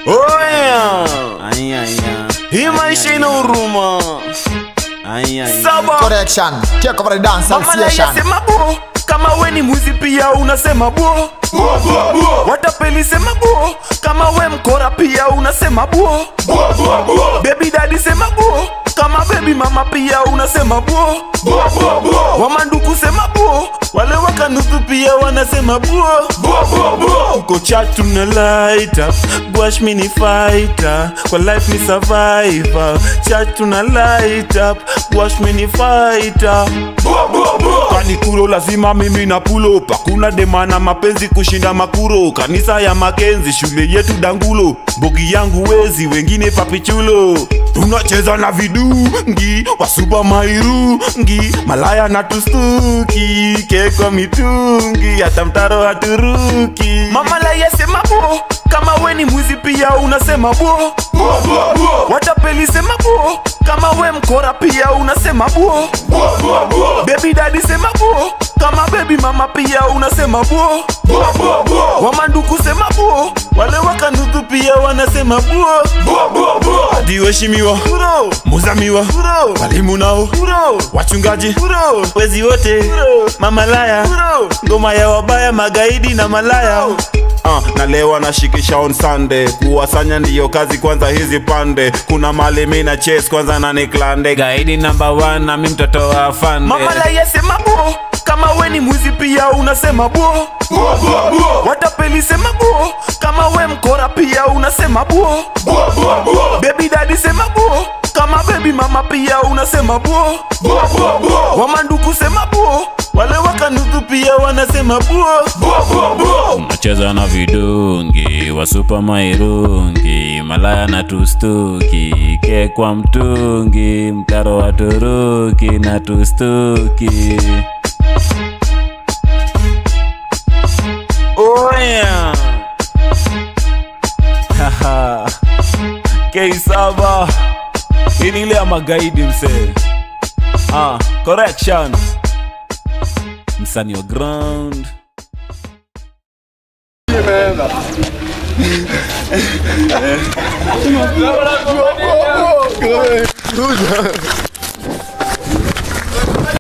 Oya, Ai, ai, ai. hii maisha ina huruma. Ai, ai. Saba, Correction. Take over the dance mama na station. yasema bo, kama we ni mwizi pia unasema bo. Watapeli sema bo, kama we mkora pia unasema bo. Baby daddy sema bo, kama baby mama pia unasema bo. Wamanduku sema bo, wale wakanusu pia wanasema bo. Uko chat tuna light up, gwash mi ni fighter, kwa life ni survivor. Chat tuna light up, gwash mi ni fighter. Kwani kuro lazima mimi na pulo up. Hakuna demana mapenzi kushinda makuro. Kanisa ya Makenzi, shule yetu Dangulo, bogi yangu wezi, wengine papichulo. Tunacheza na vidungi wasupa mairungi, malaya na tustuki, kekwa mitungi, hata mtaro haturuki. Mama la yasema bo, kama we ni mwizi pia unasema bo. Watapeli sema bo, kama we mkora pia unasema bo. Baby daddy sema bo, kama baby mama pia unasema bo. Wamanduku sema bo, wale wakanutu pia wanasema bo. Hadi waheshimiwa, muzamiwa, walimu nao, wachungaji, wezi wote, mamalaya, ngoma ya wabaya, magaidi na malaya. Uh, na leo anashikisha on Sunday kuwasanya ndiyo kazi kwanza hizi pande kuna mali mi na chase kwanza na niklande Gaidi number one na mi mtoto wa afande. Mama la yasema bo, kama we ni mwizi pia unasema bo. Watapeli sema bo, kama we mkora pia unasema bo. Baby daddy sema bo, kama baby mama pia unasema bo. Wamanduku sema bo, wale wakanutu pia wanasema bo. Unacheza na vidungi wasupa mairungi malaya na tustuki kekwa mtungi mtaro wa turuki na tustuki Oya. Haha. K7 hii ni ile ya magaidi msee ah, correction msanii wa ground